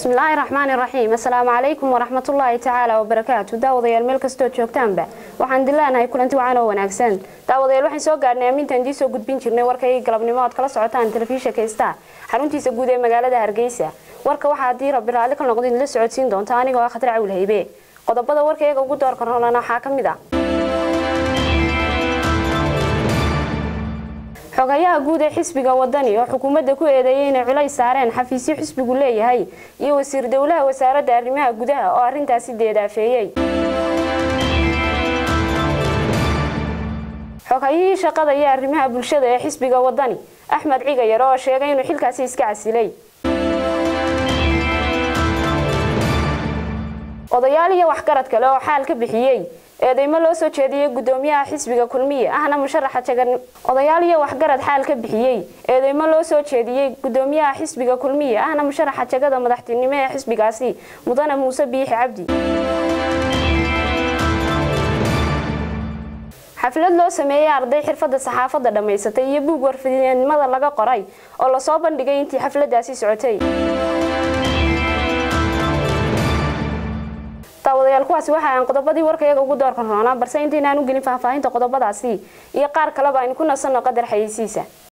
bismillaahi raxmaani raxiim assalaamu calaykum waraxmatullaahi tacaala wabarakaatu daawadayaal meel kastoo joogtaanba waxaan dileenahay kulanti wacan oo wanaagsan daawadayaal waxaan soo gaarhnay aamintaan idiin soo gudbin jirnay warkaygii galabnimo ood kala socotaan telefishinka star xaruntiisa guud ee magaalada hargeysa warka waxaa haddii rabbi raalli ka noqdo idinla socodsiin doonta anigoo ah khatar cawil haybe qodobada warkayga ugu doorka roolana waxaa ka mid ah xogayaha guud ee xisbiga wadani oo xukuumadda ku eedeeyay inay culays saareen xafiisyo xisbigu leeyahay iyo wasiir dowlaha wasaaradda arrimaha gudaha oo arrintaasi deedaafeeyey xogayihii shaqada iyo arrimaha bulshada ee xisbiga wadani axmed cigayar oo sheegay inuu xilkaasi iska casilay odayaal iyo waxgarad kale oo xaal ka bixiyey eedeymo loo soo jeediyey gudoomiyaha xisbiga kulmiye ahna musharaxa jagan odayaal iyo waxgarad xaal ka bixiyey eedeymo loo soo jeediyey gudoomiyaha xisbiga kulmiye ahna musharaxa jagada madaxtinimo ee xisbigaasi mudane muuse biixi cabdi xaflad loo sameeyey arday xirfadda saxaafadda dhammaysatay iyo buug warfidnimada laga qoray oo lasoo bandhigay intii xafladaasi socotay daawadayaal kuwaasi waxa aan qodobadii warkayaga ugu doorka roonaa balse intaynaan u gelin faahfaahinta qodobadaasi iyo qaar kaleba aynu ku nasanno qadar xayeysiisa